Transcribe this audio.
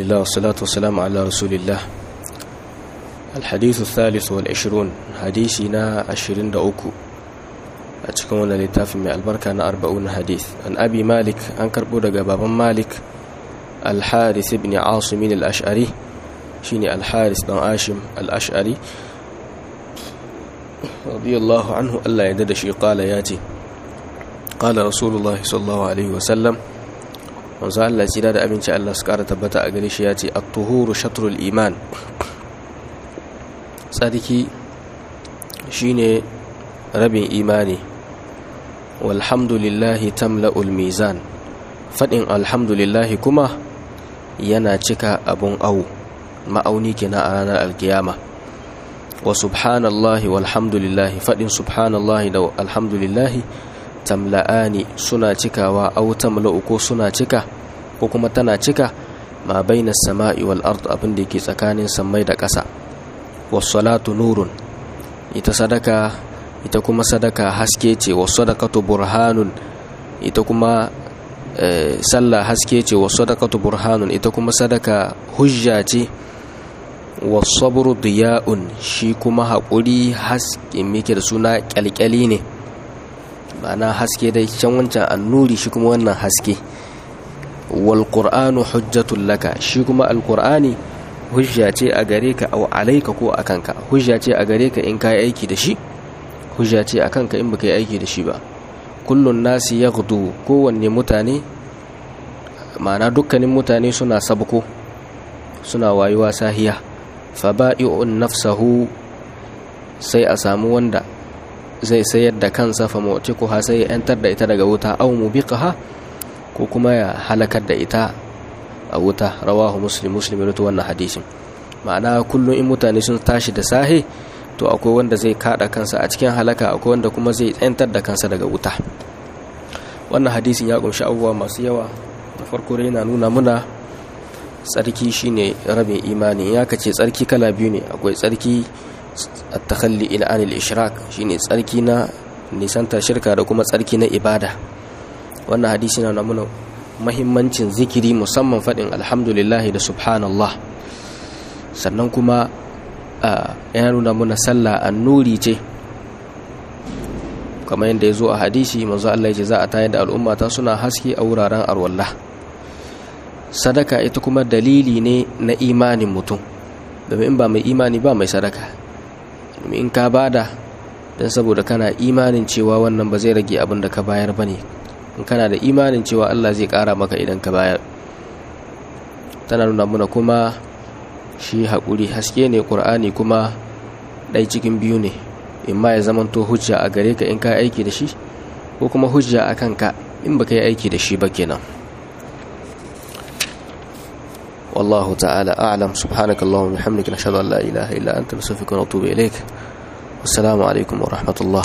لله والصلاة والسلام على رسول الله الحديث الثالث والعشرون حديثنا عشرين دعوكو أتكون لتاف من البركة أربعون حديث عن أبي مالك أنكر بودق بابا مالك الحارث بن عاصم الأشعري شيني الحارث بن عاشم الأشعري رضي الله عنه ألا يدد شي قال ياتي قال رسول الله صلى الله عليه وسلم manzo Allah tsira da aminci Allah su kara tabbata a gare shi ya ce at-tuhuru shatrul iman tsarki shine rabin imani walhamdulillahi tamla'ul mizan fadin alhamdulillahi kuma yana cika abun au ma'auni kenan a ranar alkiyama wa subhanallahi walhamdulillahi fadin subhanallahi da alhamdulillahi tamla'ani suna cikawa au tamla'u ko suna cika ko kuma tana cika ma baina sama'i wal ard abin da yake tsakanin sammai da ƙasa was salatu nurun ita sadaka ita kuma sadaka haske ce was sadaqatu burhanun ita kuma sallah haske ce was sadaqatu burhanun ita kuma sadaka hujja ce was sabru diya'un shi kuma haƙuri haske mike da suna kyalkyali ne ma'ana haske dai can wancan annuri shi kuma wannan haske wal qur'anu hujjatul laka shi kuma alqur'ani hujja ce a gare ka aw alayka ko akan ka hujja ce a gare ka in kai aiki da shi hujja ce akan ka in baka yi aiki da shi ba kullun nasi yaghdu kowanne mutane ma'ana dukkanin mutane suna sabko suna wayuwa sahiya faba'i'un nafsahu sai a samu wanda zai sayar da kansa fa mu'tiquha sai ya yantar da ita daga wuta aw mubiqaha ko kuma ya halakar da ita a wuta rawahu muslim muslim rawaito wannan hadisin ma'ana kullum in mutane sun tashi da sahe to akwai wanda zai kada kansa a cikin halaka akwai wanda kuma zai yantar da kansa daga wuta wannan hadisin ya kunshi abubuwa masu yawa da farko dai yana nuna muna tsarki shine rabin imani ya kace tsarki kala biyu ne akwai tsarki at-takhalli ila anil ishrak shine tsarki na nisanta shirka da kuma tsarki na ibada wannan hadisi na nuna mahimmancin zikiri musamman fadin alhamdulillah da subhanallah sannan kuma ya nuna muna sallah annuri ce kamar yadda ya zo a hadisi manzo Allah ya ce za a tayar da al'umma ta suna haske a wuraren arwallah sadaka ita kuma dalili ne na imanin mutum domin in ba mai imani ba mai sadaka domin in ka bada don saboda kana imanin cewa wannan ba zai rage abin da ka bayar ba ne in kana da imanin cewa Allah zai kara maka idan ka bayar tana nuna muna kuma shi haƙuri haske ne ƙur'ani kuma ɗai cikin biyu ne in ma ya zamanto hujja a gare ka in ka aiki da shi ko kuma hujja a kanka in ba ka yi aiki da shi ba kenan والله تعالى أعلم سبحانك اللهم وبحمدك نشهد أن لا إله إلا أنت نستغفرك ونتوب إليك والسلام عليكم ورحمة الله